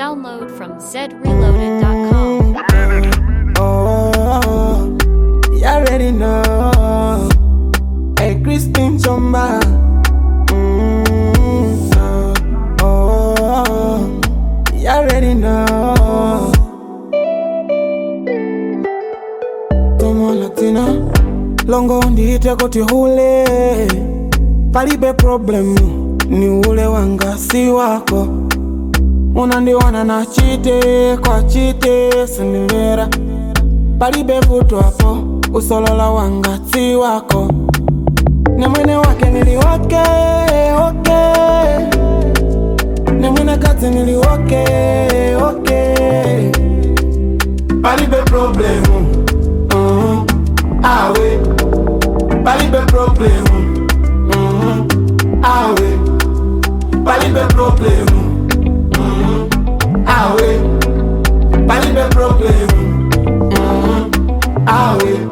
Download from zreloaded.com. Oh, you already know. Hey, Christine Chomba. Mm, oh, oh, you already know. Tomo Latina, longo ndiite kuti hule, palibe problemu, ni ule wanga si wako. Unandiona na chite kwa chite sindimvera palibe vuto hapo usolola wanga si wako ne mwene wake niliwoke oke ne mwene kazi niliwoke oke palibe problemu uh awe palibe problemu uh awe palibe problemu awe palibe problemu awe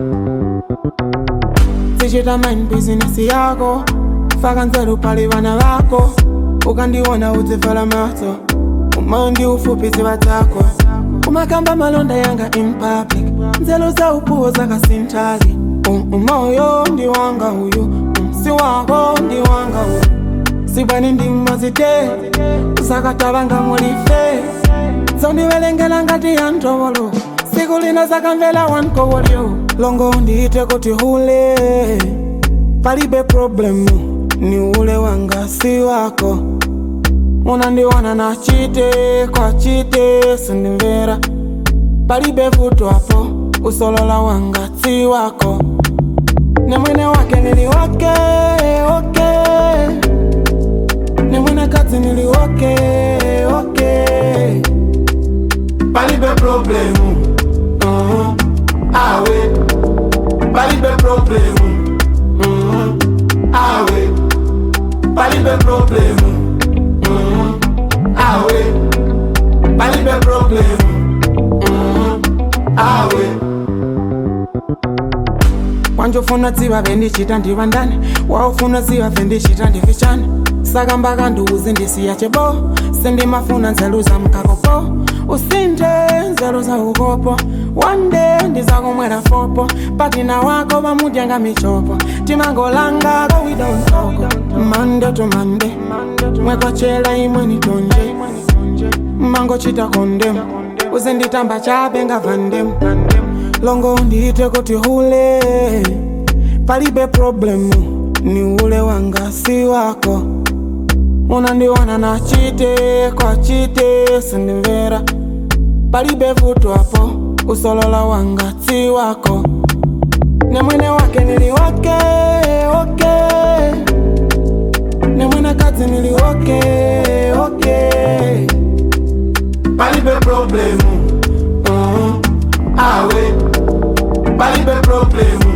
sichita mind business yako faka nzeru pali vana vako ukandiona udzivhala maso umandi ufupi ziva dzako umakamba malonda yanga in public nzelo za upuwo zakasintali Um, umoyo ndi wanga uyu Um, si wako ndi wanga uyu sibwani ndimazite zakatavanga mulife zondivelengela ngati ya ndovolo siku lina zakamvela wankovolyo longo ndiite kuti hule palibe problemu ni ule wanga si wako unandiona na chite kwa chite sindimvera palibe vuto hapo usolola wanga si wako ne mwene wake niliwake oke ne mwene kazi niliwake oke palibe problemu uh awe palibe problemu uh awe palibe problemu uh awe palibe problemu uh awe wanjofuna dziva vendichita ndiva ndani waufuna dziva vendichita ndifichani saka mbaka nduuzi ndisiya chebo sindimafuna nzelu za mkakopo usinthe nzelu za ukopo wande ndizakumwera fopo patina wako vamudyanga michopo timangolanga kowida unsoko mande to mande mwekochela imwe nitonje mangochita kondem uzinditamba chape ngavandem longo ndiite kuti hule palibe problemu ni ule wanga si wako unandiona na chite kwa chite sindimvera palibe vuto hapo usolola wanga si wako ne mwene wake niliwake oke ne mwene kazi niliwake oke palibe problemu uh awe palibe problemu